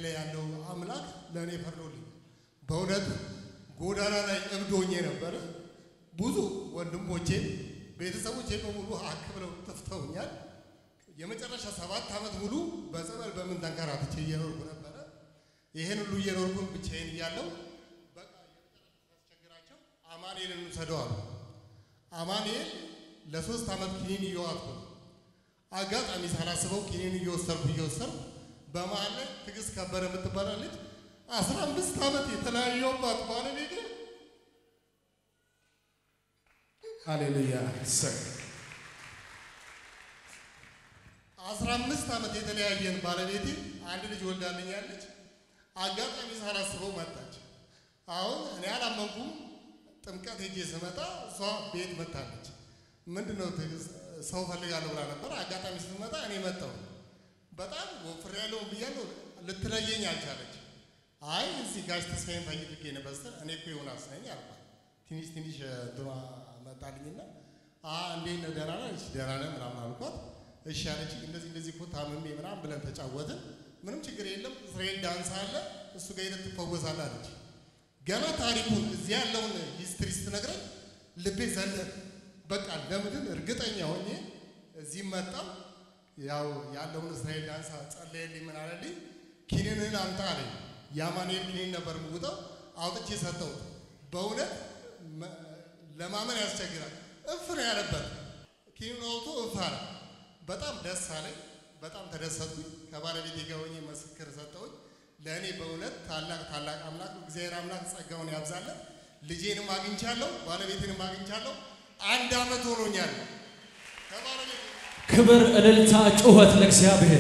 ላይ ያለው አምላክ ለእኔ ፈርዶልኝ በእውነት ጎዳና ላይ እብድ ሆኜ ነበረ። ብዙ ወንድሞቼ ቤተሰቦቼ በሙሉ ሀክ ብለው ጠፍተውኛል። የመጨረሻ ሰባት ዓመት ሙሉ በጸበል በምን ተንከራትቼ እየኖርኩ ነበረ። ይሄን ሁሉ እየኖርኩን ብቻዬን እያለሁ በቃ የመጨረሻ ሳስቸግራቸው አማኑኤልን እንውሰደው አሉ። አማኑኤል ለሶስት ዓመት ኪኒን እየዋጥኩ ነው። አጋጣሚ ሳላስበው ኪኒን እየወሰድኩ እየወሰድኩ በመሀል ላይ ትዕግስት ከበረ የምትባል ልጅ አስራ አምስት ዓመት የተለያየሁባት ባለቤቴ ሃሌሉያ እሰይ አስራ አምስት ዓመት የተለያየን ባለቤቴ አንድ ልጅ ወልዳልኛለች። አጋጣሚ ሳላስበው መጣች። አሁን እኔ አላመንኩም። ጥምቀት ሄጄ ስመጣ እሷ ቤት መታለች። ምንድን ነው ትዕግስት ሰው ፈልጋለሁ ብላ ነበር። አጋጣሚ ስትመጣ እኔ መጣሁ። በጣም ወፍሬያለሁ ብያለሁ። ልትለየኝ አልቻለች። አይ እዚህ ጋሽ ተስፋዬን ፈልጌ ነበር ስትል እኔ እኮ ዮናስ ነኝ አልኳት። ትንሽ ትንሽ ድሯ መጣልኝና አ እንዴት ነህ ደህና ነህ? እሺ ደህና ነህ ምናምን አልኳት። እሺ አለች። እንደዚህ እንደዚህ እኮ ታምሜ ምናምን ብለን ተጫወትን። ምንም ችግር የለም እስራኤል ዳንስ አለ እሱ ጋር ሄደህ ትፈወሳለህ አለች። ገና ታሪኩን እዚህ ያለውን ሂስትሪ ስትነግረኝ ልቤ ዘለለ። በቃ ለምድን እርግጠኛ ሆኜ እዚህ መጣው። ያው ያለውን እስራኤል ዳንስ ጸለየልኝ። ምን አለልኝ? ኪኒንህን አምጣ አለኝ። የአማኑኤል ኪኒን ነበር ምውጠው አውጥቼ ሰጠሁት። በእውነት መ- ለማመን ያስቸግራል። እፍ ነው ያለበት ኪኒን አውጥቶ እፍ አለ። በጣም ደስ አለኝ። በጣም ተደሰትኩኝ። ከባለቤቴ ጋር ሆኜ ምስክር ሰጠሁኝ። ለእኔ በእውነት ታላቅ ታላቅ አምላክ ነው። እግዚአብሔር አምላክ ጸጋውን ያብዛለን። ልጄንም አግኝቻለሁ፣ ባለቤቴንም አግኝቻለሁ። አንድ ዓመት ሆኖኛል ከባለቤቴ ክብር፣ እልልታ፣ ጩኸት ለእግዚአብሔር።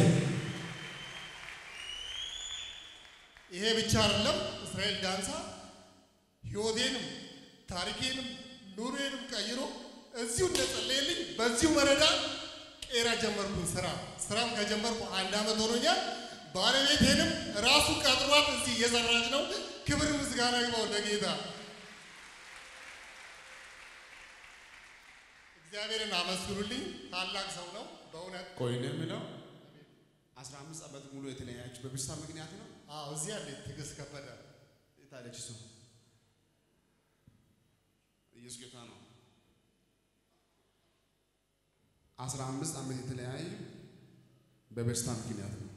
ይሄ ብቻ አይደለም። እስራኤል ዳንሳ ሕይወቴንም ታሪኬንም ኑሬንም ቀይሮ እዚሁ እንደጸለየልኝ በዚሁ ወረዳ ቄራ ጀመርኩኝ ስራ። ስራም ከጀመርኩ አንድ ዓመት ሆኖኛል። ባለቤቴንም ራሱ ቀጥሯት እዚህ እየሰራች ነው። ክብር ምስጋና ይግባው ለጌታ። እግዚአብሔርን አመስግኑልኝ። ታላቅ ሰው ነው በእውነት። ቆይ ነው የምለው 15 ዓመት ሙሉ የተለያያችሁ በበሽታ ምክንያት ነው? አዎ እዚህ ያለ ትዕግስት ከበደ የት አለች እሷ? ኢየሱስ ጌታ ነው። 15 ዓመት የተለያዩ በበሽታ ምክንያት ነው።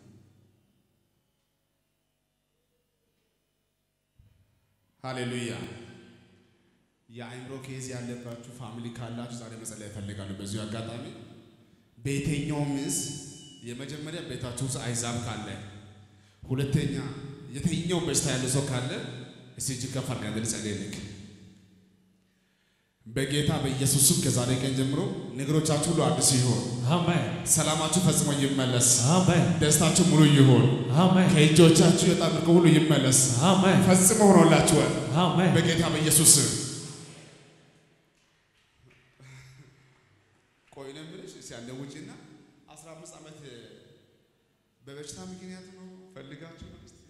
ሃሌሉያ። የአእምሮ ኬዝ ያለባችሁ ፋሚሊ ካላችሁ ዛሬ መጸለይ እፈልጋለሁ። በዚሁ አጋጣሚ በየትኛው ምስ የመጀመሪያ ቤታችሁ ውስጥ አይዛብ ካለ፣ ሁለተኛ የትኛው በሽታ ያለ ሰው ካለ እስቲ እጅ ከፍ አድርገን ልጸልይልክ። በጌታ በኢየሱስም ከዛሬ ቀን ጀምሮ ነገሮቻችሁ ሁሉ አዲስ ይሆን፣ አሜን፣ ሰላማችሁ ፈጽሞ ይመለስ፣ አሜን፣ ደስታችሁ ሙሉ ይሆን፣ አሜን፣ ከእጆቻችሁ የወጣ ምርኮ ሁሉ ይመለስ፣ አሜን፣ ፈጽሞ ሆኖላችኋል አሜን። በጌታ በኢየሱስ ስም። ቆይ ነው የምልሽ እስኪ አንደ ውጪና 15 ዓመት በበሽታ ምክንያት ነው ፈልጋችሁ ነው እስቲ?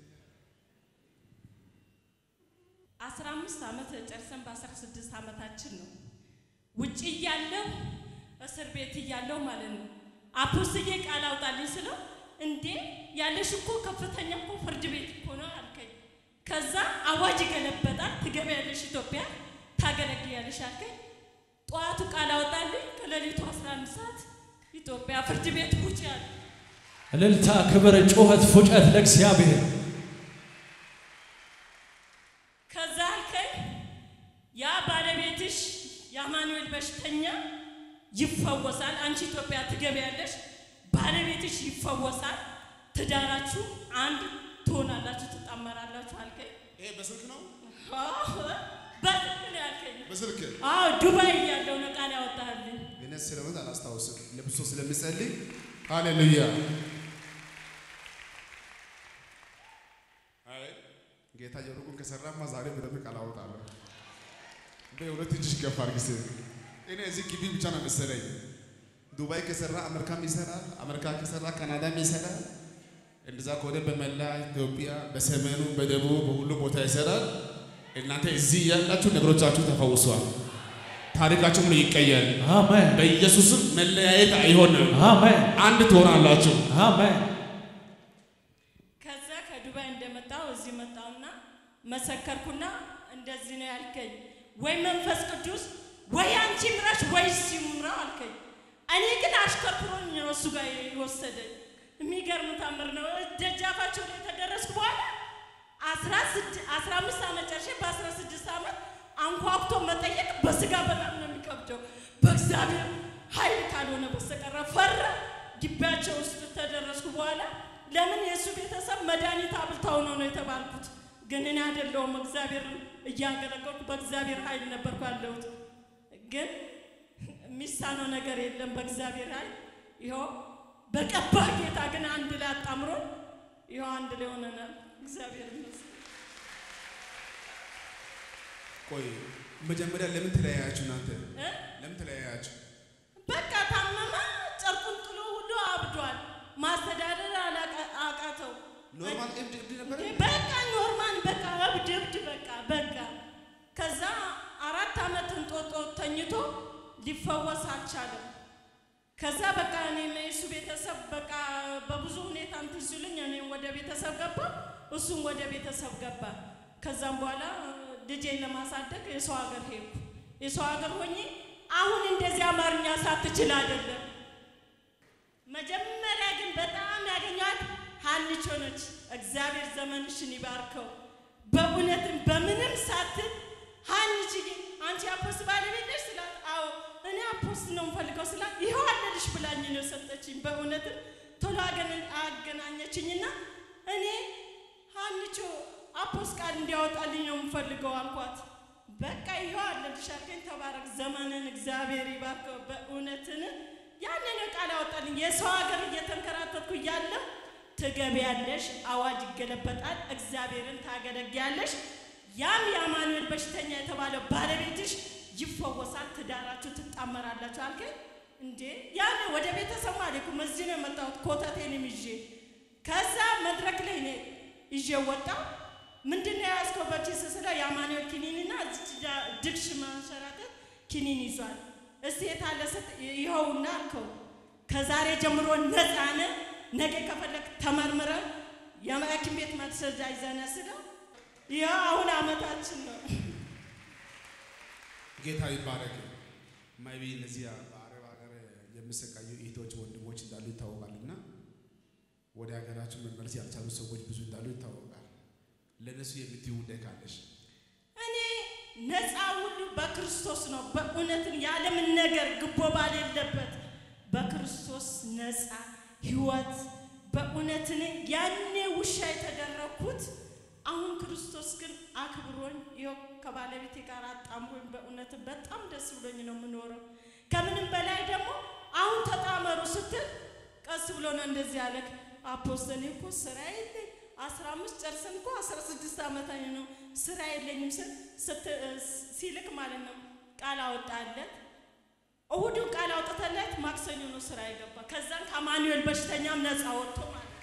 አስራ አምስት ዓመት ጨርሰን በአስራ ስድስት ዓመታችን ነው ውጭ እያለሁ እስር ቤት እያለሁ ማለት ነው። አፖስትዬ ቃል አውጣልኝ ስለው እንዴ ያለሽ እኮ ከፍተኛ እኮ ፍርድ ቤት እኮ ነው አልከኝ። ከዛ አዋጅ ገለበጣል። ትገቢያለሽ ኢትዮጵያ ታገለግያለሽ አልከኝ። ጠዋቱ ቃል አወጣልኝ። ከሌሊቱ 11 ሰዓት ኢትዮጵያ ፍርድ ቤት ውጭ ያለ እልልታ፣ ክብር፣ ጩኸት፣ ፉጨት ለእግዚአብሔር። ከዛ አልከኝ ያ ባለቤትሽ የአማኑኤል በሽተኛ ይፈወሳል፣ አንቺ ኢትዮጵያ ትገቢያለሽ፣ ባለቤትሽ ይፈወሳል፣ ትዳራችሁ አንድ ትሆናላችሁ፣ ትጣመራላችሁ አልከኝ። ይሄ በስልክ ነው አዎ፣ በስልክ ነው ያልከኝ። በስልክ አዎ ዱባይ እያለሁ ነው ቃል ያወጣልኝ። እኔ ስለሆነ አላስታውስም። ለብሶ ስለሚጸልይ ሃሌሉያ። አይ ጌታ የሩቁን ከሰራማ ዛሬ በደንብ ቃል አወጣለሁ። በሁለት እጅሽ ገፋ አድርጊ። እኔ እዚህ ግቢ ብቻ ነው መሰለኝ። ዱባይ ከሰራ አሜሪካም ይሰራል፣ አሜሪካ ከሰራ ካናዳም ይሰራል። እንደዛ ከሆነ በመላ ኢትዮጵያ በሰሜኑ፣ በደቡብ፣ በሁሉ ቦታ ይሰራል። እናንተ እዚህ ያላችሁ ነገሮቻችሁ ተፈውሷል። ታሪካችሁ ሁሉ ይቀየር። አሜን፣ በኢየሱስም መለያየት አይሆንም። አሜን፣ አንድ ትሆናላችሁ። አሜን። ከዛ ከዱባይ እንደመጣው እዚህ መጣውና መሰከርኩና እንደዚህ ነው ያልከኝ፣ ወይ መንፈስ ቅዱስ ወይ አንቺ ምራሽ ወይ እሱ ይምራው አልከኝ። እኔ ግን አሽከርክሮኝ ነው እሱ ጋር የወሰደኝ። የሚገርም ታምር ነው። ደጃፋቸው ላይ ከደረስኩ በኋላ አስራ ስድ- አስራ አምስት ዓመት ጨርሼ በአስራ ስድስት ዓመት አንኳኩቶ መጠየቅ በስጋ በጣም ነው የሚከብደው። በእግዚአብሔር ኃይል ካልሆነ በስተቀረ ፈራ። ግቢያቸው ውስጥ ተደረስኩ በኋላ ለምን የእሱ ቤተሰብ መድኃኒት አብልተው ነው ነው የተባልኩት። ግን እኔ አይደለሁም እግዚአብሔርን እያገለገልኩ በእግዚአብሔር ኃይል ነበርኩ ያለሁት። ግን የሚሳነው ነገር የለም በእግዚአብሔር ኃይል ይኸው በቀባ ጌታ ግን አንድ ላይ አጣምሮ ይኸው አንድ ላይ ሆነናል። እግዚአብሔር ይመስገን። ቆይ መጀመሪያ ለምን ተለያያችሁ እናንተ? እ? ለምን ተለያያችሁ? በቃ ታመመ፣ ጨርቁን ጥሎ ሁሉ አብዷል። ማስተዳደር አላቃ- አቃተው። ኖርማል እብድ እብድ ነበረ? በቃ ኖርማል በቃ እብድ እብድ በቃ በቃ። ከዛ አራት ዓመት እንጦጦ ተኝቶ ሊፈወስ አልቻለም። ከዛ በቃ እኔ የእሱ ቤተሰብ በቃ በብዙ ሁኔታ እንትን ሲሉኝ እኔ ወደ ቤተሰብ ገባ፣ እሱም ወደ ቤተሰብ ገባ። ከዛም በኋላ ልጄን ለማሳደግ የሰው ሀገር ሄድኩ። የሰው ሀገር ሆኜ አሁን እንደዚህ አማርኛ ሳትችል አይደለም መጀመሪያ ግን በጣም ያገኟት ሀንቾ ነች። እግዚአብሔር ዘመንሽን ይባርከው። በእውነትም በምንም ሳትል ሀንችዬ አንቺ አፖስት ባለቤት ነሽ ስላት፣ አዎ እኔ አፖስት ነው የምፈልገው ስላት፣ ይኸው አለልሽ ብላኝ ነው የሰጠችኝ። በእውነትም ቶሎ አገነ- አገናኘችኝና እኔ ሀንቾ አፖስት ቃል እንዲያወጣልኝ ነው የምፈልገው አልኳት። በቃ ይኸው አለልሽ አልከኝ። ተባረክ፣ ዘመንን እግዚአብሔር ይባርከው። በእውነትን ያንን ቃል ያወጣልኝ የሰው ሀገር እየተንከራተትኩ እያለ ትገቢያለሽ፣ አዋጅ ይገለበጣል፣ እግዚአብሔርን ታገለግያለሽ። ያም የአማኑኤል በሽተኛ የተባለው ባለቤትሽ ይፈወሳል፣ ትዳራችሁ ትጣመራላችሁ አልከኝ። እንዴ ያን ወደ ቤተሰብ አልሄድኩም፣ እዚህ ነው የመጣሁት ኮተቴንም ይዤ። ከዛ መድረክ ላይ እኔ ይዤ ወጣሁ። ምንድን ነው የያዝከው በኪስ ስለው የአማኑኤል ኪኒንና እዚች ጋ ድግሽ ማንሸራተት ኪኒን ይዟል። እስቲ የታለ ስት ይኸውና አልከው። ከዛሬ ጀምሮ ነፃ ነህ። ነገ ከፈለግ ተመርምረ የሐኪም ቤት ማስረጃ ይዘነ ስለው ይኸው አሁን አመታችን ነው። ጌታ ይባረክ። ማይቢ እነዚህ በአረብ ሀገር የሚሰቃዩ እህቶች ወንድሞች እንዳሉ ይታወቃልና ወደ ሀገራችን መመለስ ያልቻሉ ሰዎች ብዙ እንዳሉ ይታወቃል። ለእነሱ የምትይው ጉዳይ ካለሽ እኔ ነፃ ሁሉ በክርስቶስ ነው። በእውነትን ያለምን ነገር ግቦ ባሌለበት በክርስቶስ ነፃ ህይወት በእውነትን ያኔ ውሻ የተደረግኩት አሁን ክርስቶስ ግን አክብሮኝ ይኸው ከባለቤቴ ጋር አጣምሮኝ በእውነትን በጣም ደስ ብሎኝ ነው የምኖረው። ከምንም በላይ ደግሞ አሁን ተጣመሩ ስትል ቀስ ብሎ ነው እንደዚህ ያለክ አፖስተል እኮ ስራ የለኝ አስራ አምስት ጨርሰን እኮ አስራ ስድስት ዓመት ነው ስራ የለኝም ስል ስት- ሲልክ ማለት ነው ቃል አወጣለት። እሁዱን ቃል አውጥተለት ማክሰኞ ነው ስራ የገባ። ከዛም ከአማኑኤል በሽተኛም ነፃ ወጥቶ ማለት ነው።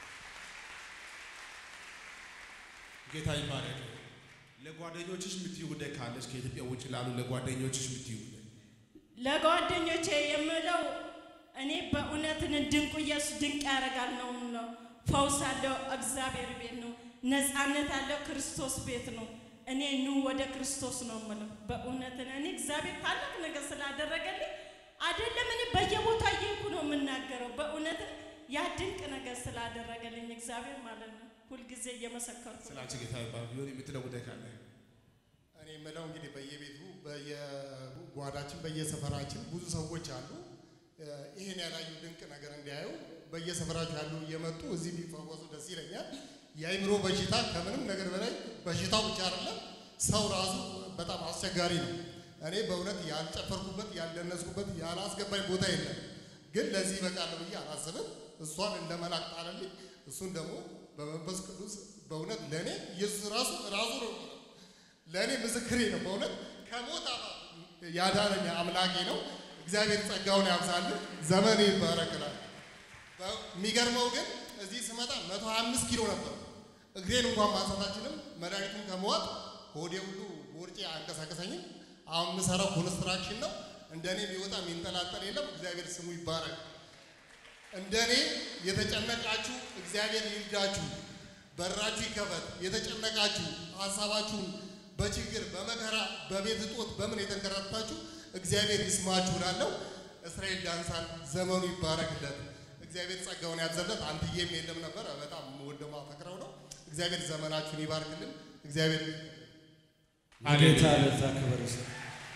ጌታ ይባረክ። ለጓደኞችሽ የምትይው ጉዳይ ካለሽ ከኢትዮጵያ ውጭ ላሉ ለጓደኞችሽ የምትይው ጉዳይ ለጓደኞቼ የምለው እኔ በእውነትን ድንቁ ኢየሱስ ድንቅ ያደርጋል ነው ነው ፈውስ ያለው እግዚአብሔር ቤት ነው። ነፃነት ያለው ክርስቶስ ቤት ነው። እኔ ኑ ወደ ክርስቶስ ነው የምለው። በእውነትን እኔ እግዚአብሔር ታላቅ ነገር ስላደረገልኝ አይደለም እኔ በየቦታ እየሄድኩ ነው የምናገረው። በእውነትን ያ ድንቅ ነገር ስላደረገልኝ እግዚአብሔር ማለት ነው ሁልጊዜ እየመሰከርኩ ነው። ስላንቺ ጌታ ይባረክ። ቢሆን የምትለው ጉዳይ ካለ እኔ የምለው እንግዲህ በየቤቱ በየጓዳችን በየሰፈራችን ብዙ ሰዎች አሉ። እ፣ ይሄን ያላዩ ድንቅ ነገር እንዲያዩ በየሰፈራቸው ያሉ እየመጡ እዚህ ቢፈወሱ ደስ ይለኛል። የአይምሮ በሽታ ከምንም ነገር በላይ በሽታው ብቻ አይደለም፣ ሰው ራሱ በጣም አስቸጋሪ ነው። እኔ በእውነት ያልጨፈርኩበት ያልደነስኩበት ያላስገባኝ ቦታ የለም። ግን ለዚህ ይበቃለሁ ብዬ አላስብም። እሷን እንደ መላክ ጣለልኝ። እሱን ደግሞ በመንፈስ ቅዱስ በእውነት ለእኔ ኢየሱስ ራሱ ራሱ ነው ለእኔ ምስክሬ ነው። በእውነት ከሞት አፋፍ ያዳነኝ አምላኬ ነው። እግዚአብሔር ጸጋውን ያብዛልን፣ ዘመኔ ይባረክላል። የሚገርመው ግን እዚህ ስመጣ 125 ኪሎ ነበር። እግሬን እንኳን ማንሳታችንም መድኃኒቱን ከመዋጥ ሆዴ ሁሉ ቦርጬ አንቀሳቀሰኝም። አሁን የምሰራው ኮንስትራክሽን ነው። እንደኔ የሚወጣ የሚንጠላጠል የለም። እግዚአብሔር ስሙ ይባረክ። እንደኔ የተጨነቃችሁ እግዚአብሔር ይርዳችሁ። በራችሁ ይከፈት። የተጨነቃችሁ ሀሳባችሁን በችግር በመከራ በቤት እጦት በምን የተንከራተታችሁ እግዚአብሔር ይስማችሁ እላለሁ። እስራኤል ዳንሳን ዘመኑ ይባረክለት። እግዚአብሔር ጸጋውን ያብዛለት። አንትዬም የለም ነበር በጣም ወደማ ፈቅረው ነው። እግዚአብሔር ዘመናችሁን ይባርክልን። እግዚአብሔር ጌታ ለዛ ክብር ይስጥ።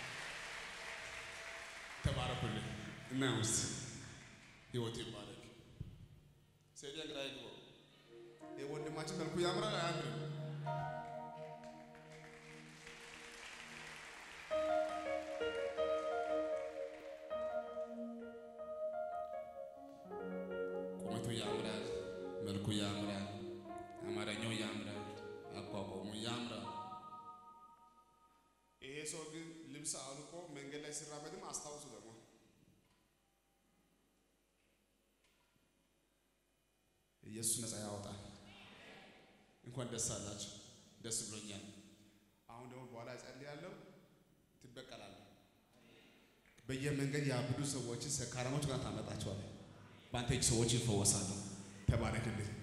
ተባረኩልኝ እና ውስጥ ህይወት ይባረክ። ሰይጣን ግራ ይግባው። የወንድማችን መልኩ ያምራል አያምርም? ቁመቱ ያምራል፣ መልኩ ያምራል፣ አማርኛው ያምራል፣ አቋቋሙ ያምራል። ይሄ ሰው ግን ልብስ አውልቆ መንገድ ላይ ሲራመድም አስታውሱ ደግሞ ኢየሱስ ነፃ ያወጣል። እንኳን ደስ አላችሁ። ደስ ብሎኛል። አሁን ደግሞ በኋላ እጸልያለሁ፣ ትበቀላለህ። በየመንገድ ያብዱ ሰዎችን ሰካራሞች ጋር ታመጣቸዋለህ። በአንተ እጅ ሰዎች ይፈወሳሉ። ተባረክልህ።